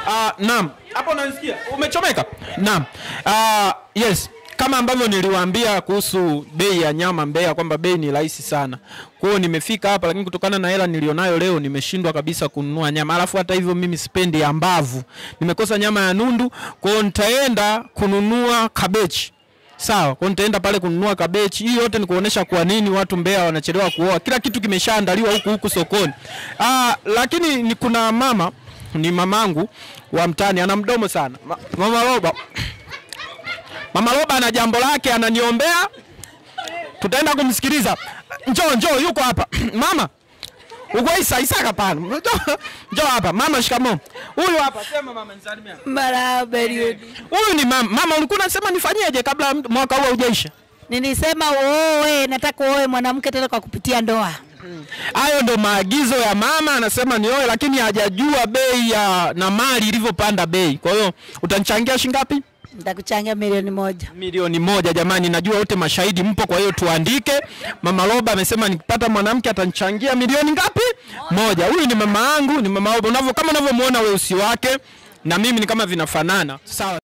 Ah, naam. Hapo unanisikia? Umechomeka? Naam. Ah, yes. Kama ambavyo niliwaambia kuhusu bei ya nyama Mbeya kwamba bei ni rahisi sana. Kwa hiyo nimefika hapa lakini kutokana na hela nilionayo leo nimeshindwa kabisa kununua nyama. Alafu hata hivyo mimi sipendi ya mbavu. Nimekosa nyama ya nundu, kwa hiyo nitaenda kununua kabechi. Sawa, kwa hiyo nitaenda pale kununua kabechi. Hii yote ni kuonesha kwa nini watu Mbeya wanachelewa kuoa. Kila kitu kimeshaandaliwa huku huku sokoni. Ah, lakini ni kuna mama ni mamangu wa mtani ana mdomo sana. Ma, mama Roba. Mama Roba ana jambo lake ananiombea. Tutaenda kumsikiliza. Njoo njoo yuko hapa. mama. Uko Isa Isa hapana. Njoo- Njoo hapa. Mama shikamoo. Huyu hapa sema mama nisalimia. Marahaba Eliudi. Huyu ni mama. Mama ulikuwa unasema nifanyeje kabla mwaka huu haujaisha? Nilisema uoe, nataka uoe mwanamke tena kwa kupitia ndoa. Hayo ndo maagizo ya mama, anasema nioe, lakini hajajua bei ya na mali ilivyopanda bei. Kwa hiyo utanichangia shilingi ngapi? Nitakuchangia milioni moja. Milioni moja. Jamani, najua wote mashahidi mpo, kwa hiyo tuandike. Mama Roba amesema nikipata mwanamke atanichangia milioni ngapi? Moja. Huyu ni mama yangu, ni mama Roba. Unavyo kama unavyomuona weusi wake na mimi ni kama vinafanana. Sawa.